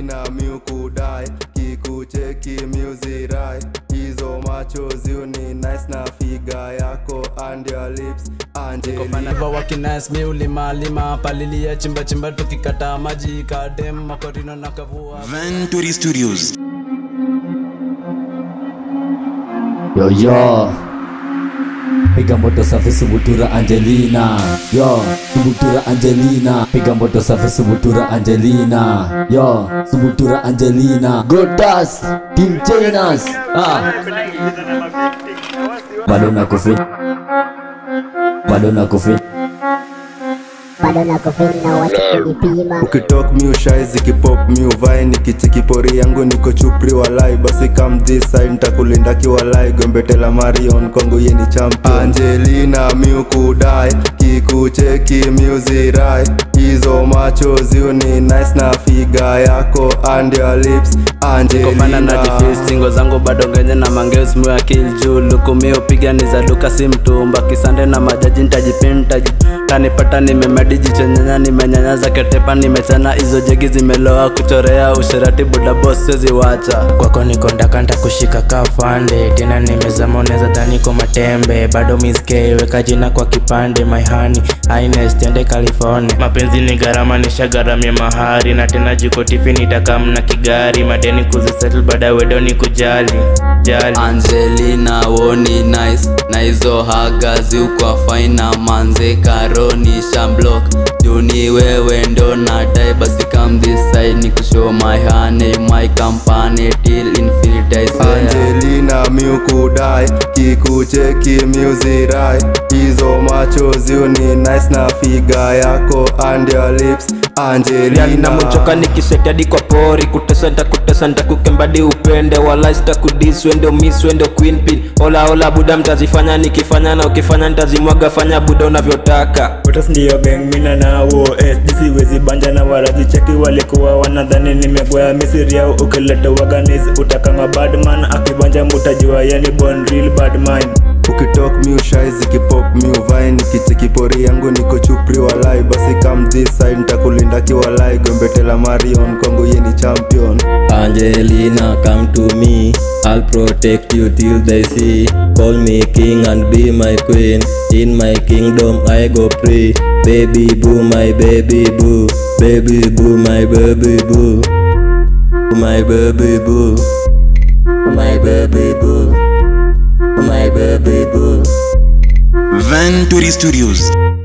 Angelina miukudai kikucheki miuzirai hizo machozi uni nice na figa yako and your lips Angelina Fanava wakinice mi ulima lima palilia chimba chimba tukikata maji kadem makorino na kavua Venturi Studios. Yo yo Piga moto safi subutura Angelina Yo subutura Angelina Piga moto safi subutura Angelina Yo subutura Angelina Godas Team Chainas ah. Bado na kufit Bado na kufit bado nako feli na wacha kunipima ukitok miushai zikipop miuvai nikichikipori yangu niko chupri walai basi kam this side ntakulinda kiwalai gombetela marion kwangu yeni champion angelina miukudai kikucheki miuzirai hizo machozi uni nice na figa yako and your lips kofana na angelina defis tingo zangu bado genye na mangeus mwa kill juu lukumi upiga ni za duka si mtumba kisande na majaji ntajipinta tanipata nimemedi jichenyenya nimenyanyaza ketepa nimechana hizo jegi zimeloa kuchorea usherati buda boss siwezi wacha kwako niko ndakanta kushika kafande tena nimezama unaweza dhani kwa matembe bado miske weka jina kwa kipande maihani ines tende california mapenzi ni gharama nishagharamia mahari na tena jiko tifi nitakamna kigari madeni kuzisettle baada wedo ni kujali jali Angelina woni nice na hizo haga ziukwa faina manze karoni shamblok juni wewe ndo nadai basi come this side ni kushow my honey my company till infinity I swear angelina miukudai kikucheki miuzirai hizo machozi uni nice na figa yako and your lips yani namuchoka angelina nikisetadi kwa pori kutesa ntakutesa ntakukembadi upende wala sitakudis wendo miss wendo queen pin ola ola buda mtazifanya nikifanya na ukifanya ntazimwaga fanya buda unavyotaka Otas ndiyo gang mina na OS Disiwezi banja na warazi cheki walikuwa wanadhani nimegwea misiri yao ukileta waganis utakanga badman akibanja mutajua yani born real badman ukitok miushai zikipop miuvai nikichikipori yangu niko chupri walai basi kam this side ntakulinda kiwalai gombetela marion kwangu yeni champion Angelina, come to me. I'll protect you till they see. Call me king and be my queen. In my kingdom, I go free. Baby boo, my baby boo. Baby boo, my baby boo. My baby boo. My baby boo. My baby boo. Venturi Studios.